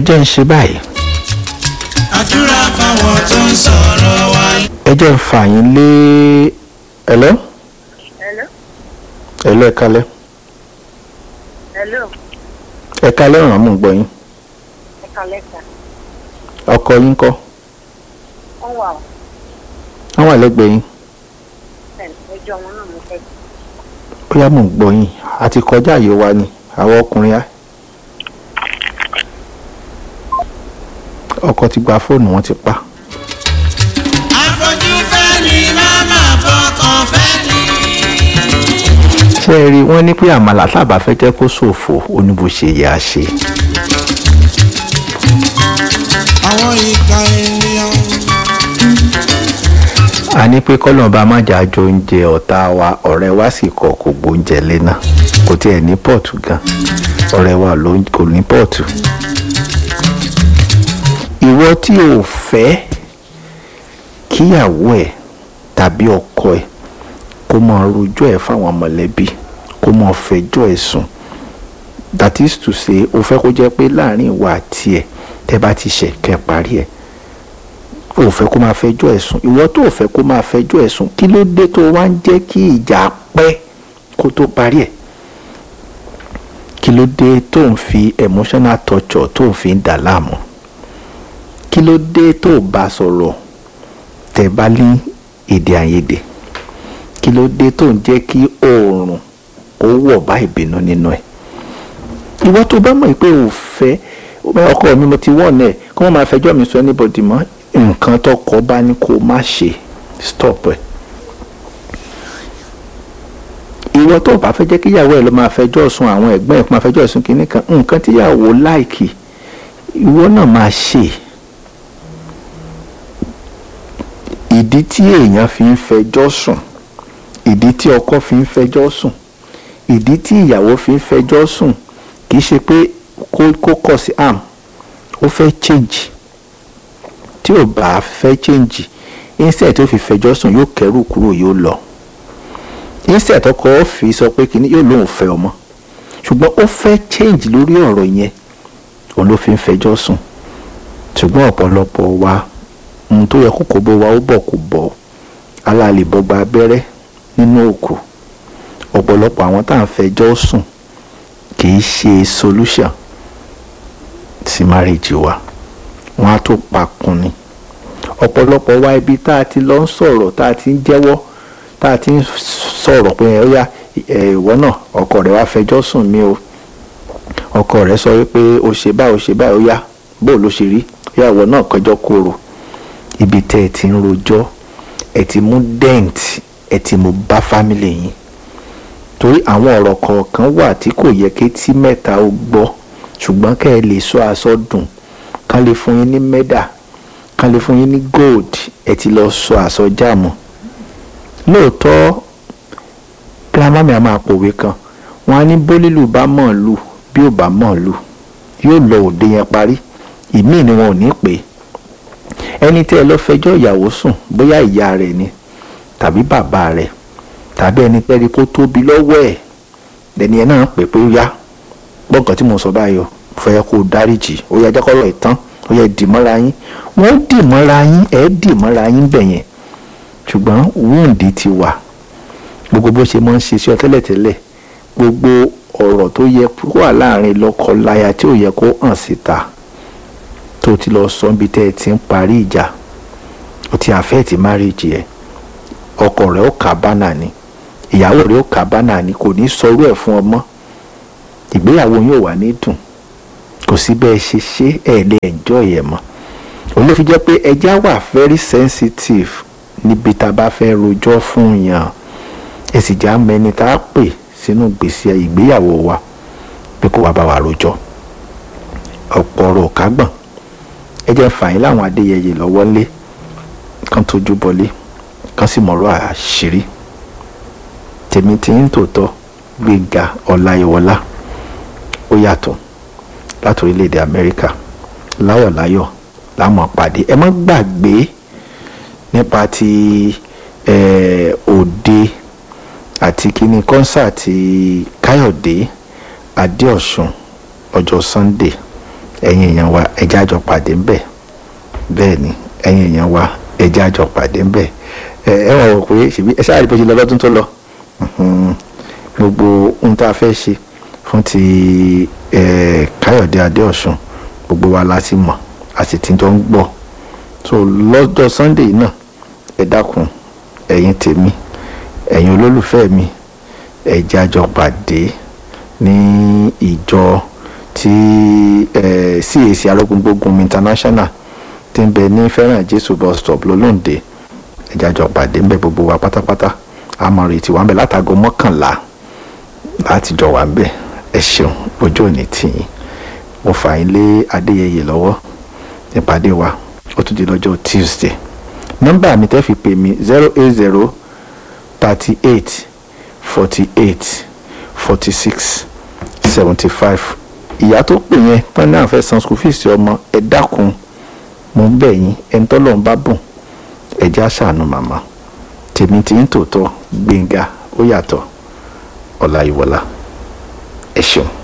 jẹ́ ń ṣe báyìí àdúrà fáwọn tó ń sọ̀rọ̀ wa. ẹ jẹ́ ń fà yín lé ẹ̀lọ́ Hello? ẹ̀lọ́ ẹ̀ka lẹ́ Hello? ẹ̀ka lẹ́ràn mú gbọ́ yín Ẹ kàlẹ́ sà. ọkọ yín kọ́ Wọ́n wà ó. wọ́n wà lẹ́gbẹ̀ẹ́ yín Ẹjọ́ wọn náà mo fẹ́. ó yá mò ń gbọ́ yín àti kọjá àyè wa ni àwọn ọkùnrin á. ọkọ ti gba fóònù wọn ti pa àfojú fẹ́ ni màmá fọkàn fẹ́ ni. ṣé ẹ rí i wọ́n ní pé àmàlà sábà fẹ́ jẹ́ kó ṣòfò oníbòṣe yẹ á ṣe àwọn ìka ènìyàn. a ní pé kọ́lọ́ọ̀bá má jà jọ oúnjẹ ọ̀tá wa ọ̀rẹ́ wa sì kọ̀ kò gbóúnjẹ lẹ́nà kò tiẹ̀ ní pọ́ọ̀tù gan ọ̀rẹ́ wa ló ń- kò ní pọ́ọ̀tù. ìwọ tí o fẹ́ kíyàwó ẹ̀ tàbí ọkọ ẹ̀ kó máa rojọ́ ẹ̀ fáwọn mọ̀lẹ́bí kó máa fẹjọ́ ẹ̀ sùn that is to say o fẹ́ kó jẹ́ pé láàrin ìwà àti ẹ̀ tẹ́ bá ti ṣẹ̀ kẹ́ parí ẹ̀ o fẹ́ kó máa fẹjọ́ ẹ̀ sùn ìwọ tó o fẹ́ kó máa fẹjọ́ ẹ̀ sùn kí ló dé tó wá ń jẹ́ kí ìjà pẹ́ kó tó parí ẹ̀ kí ló dé tó ń fi emotional torture tó ń fi ń dà láàmú kí ló dé tó o bá sọ̀rọ̀ tẹ́ bá ní èdè àìyedè kí ló dé tó ń jẹ́ kí oòrùn ó wọ̀ bá ìbínú nínú ẹ̀ ìwọ tó bá mọ̀ pé o fẹ́ ọkọ mi mo ti wọ̀n ẹ̀ kí wọ́n máa fẹjọ́ mi sọ anybody mọ́ nǹkan tọkọ bá ní kó má ṣe stop ẹ̀ ìwọ tó bá fẹ́ jẹ́ kí ìyàwó ẹ̀ ló máa fẹjọ́ sùn àwọn ẹ̀gbọ́n ẹ̀ kó máa fẹjọ́ sùn kínní kan nǹkan tíyàwó láìkì ìwọ náà máa ṣe ìdí tí èèyàn fi ń fẹjọ́ sùn ìdí tí ọkọ fi ń fẹjọ́ sùn ìdí tí ìyàwó fi ń fẹjọ́ sùn kì í ṣe pé kó kó kọ̀ sí am ó fẹ́ change tí ò bá fẹ́ change instead tó fi fẹjọ́ sùn yóò kẹ́rù kúrò yóò lọ instead tọkọ ó fi sọ pé kìíní yóò lóun fẹ́ ọmọ ṣùgbọ́n ó fẹ́ change lórí ọ̀rọ̀ yẹn òun ló fi ń fẹjọ́ sùn ṣùgbọ́n ọ̀pọ̀lọpọ̀ wa ohun tó yẹ kó kó bó wa ó bọ̀ kó bọ̀ alálè bọ́gba abẹ́rẹ́ nínú òkú ọ̀pọ̀lọpọ̀ àwọn tá à ń fẹjọ́ sùn kì í ṣe solution sí marriage wa wọn á tó pakun ni ọ̀pọ̀lọpọ̀ wa ibi tá a ti lọ ń sọ̀rọ̀ tá a ti ń jẹ́wọ́ tá a ti ń sọ̀rọ̀ pé ẹ yá ìwọ náà ọkọ rẹ wá fẹjọ́ sùn mí o ọkọ rẹ sọ wípé o ṣe báyìí o ṣe báyìí ó yá bó ló ṣe rí yá ìwọ náà kọjọ́ kóró ibi tẹ́ ẹ ti ń rojọ́ ẹ ti mú dent ẹ ti mú bá family yín torí àwọn ọ̀rọ̀ kọ̀ọ̀kan wà tí kò yẹ kí tí mẹ́ta ó gbọ́ ṣùgbọ́n kẹ́ ẹ lè sọ aṣọ dùn kán lè fún yín ní mẹ́dà kán lè fún yín ní gold ẹ ti lọ sọ aṣọ jáàmù lóòótọ́ girama mi a máa pòwe kan wọn á ní bólílù bá mọ̀ lù bí ò bá mọ̀ lù yóò lọ òde yẹn parí ìmíì ni wọn ò ní pè é ẹni tí ẹ lọ fẹjọ́ ìyàwó sùn bóyá ìyá rẹ̀ ni tàbí bàbá rẹ̀ tàbí ẹni tẹ́rí kó tóbi lọ́wọ́ ẹ̀ lẹ́ni ẹ̀ náà pè pé ó yá gbọ́ǹkan tí mo sọ báyìí o fẹ́ kó o dáríjì ó yá jẹ́kọ́rọ̀ ìtàn ó yá dìmọ́ra yín wọ́n dìmọ́ra yín ẹ̀ dìmọ́ra yín bẹ̀ yẹn ṣùgbọ́n wúǹdì ti wà gbogbo bó ṣe máa ń ṣe sí ọ tẹ́lẹ̀tẹ́lẹ̀ gbogbo ọ̀rọ̀ tó yẹ kó wà láàrin lọ́kọ-láya tí ò yẹ kó hàn síta tó ti lọ sọ níbi tẹ́ ẹ ti ń parí ìjà ó ti àfẹ́ẹ̀tì márìjì ẹ̀ ọkọ rẹ̀ ó kà bánà ni ìyàwó rẹ̀ ó kà bánà ni kò ní sọrú ẹ̀ fún ọmọ ìgbéyàwó yóò wà ní dùn kò sí bẹ́ẹ̀ ṣe ṣe ẹ̀ lè enjoy ẹ̀ mọ́ òun ló fi jẹ́ pé ẹja wà very sensitive níbi tá a bá fẹ́ rojọ́ fún yàn ẹ sì já mẹni tá a pè sínú gbèsè ìgbéyàwó wa pé kó wá bá wa rojọ́ ọ̀pọ̀ ọ̀rọ̀ kágbọ̀n ẹ jẹ́ fàyín láwọn adéyẹyẹ lọ́wọ́ lé kan tójú bọlé kan sì mọ̀rọ̀ àṣírí tèmi tí ń tòótọ́ gbéga ọláyíwọlá ó yàtọ̀ láti orílẹ̀-èdè amẹ́ríkà láyọ̀láyọ̀ láwọn pàdé ẹ má gbàgbé nípa ti òde àti kíní kọ́nsáàtì káyọ̀dé adéọ̀sùn ọjọ́ sunday ẹ̀yin èèyàn wa ẹjẹ́ àjọ pàdé ńbẹ̀ bẹ́ẹ̀ ni ẹ̀yin èèyàn wa ẹjẹ́ àjọ pàdé ńbẹ̀ ẹ ẹ wọ̀n wò pé ṣèbí ẹ ṣáà rí bó ṣe lọ lọ́dún tó lọ Mhm. gbogbo ohun tá a fẹ́ ṣe fún ti eh, káyọ̀dé adéọ̀sùn gbogbo wa la ti mọ̀ a sì ti jọ ń gbọ́ so lọ́jọ́ sunday náà ẹ dákun ẹ̀yin tèmi ẹ̀yin olólùfẹ́ mi ẹ jẹ́ a jọ pàdé ní ìjọ tí eh, cac arógúngbógun international ti ń bẹ ní fẹ́ràn jésù bus stop lólóǹde ẹ jẹ́ a jọ pàdé ń bẹ gbogbo wa pátápátá a máa retí wa ń bẹ látago mọ́kànlá láti jọ wà ń bẹ ẹ ṣeun ojú òní tìyín mo fà yín lé adéyẹyẹ lọ́wọ́ ìpàdé wa ó tún di lọ́jọ́ tuesday nọ́mbà mi tẹ́ fi pè mí zero eight zero thirty eight forty eight forty six seventy five ìyá tó pè yẹn tán náà fẹ́ san school fees ọmọ ẹ dákun mo ń bẹ̀ yín ẹni tọ́lọ́ ń bá bùn ẹ já ṣàánú màmá tèmi tí ń tòótọ́ gbẹ̀ngà ó yàtọ̀ ọ̀la ìwọ̀la ẹ ṣeun.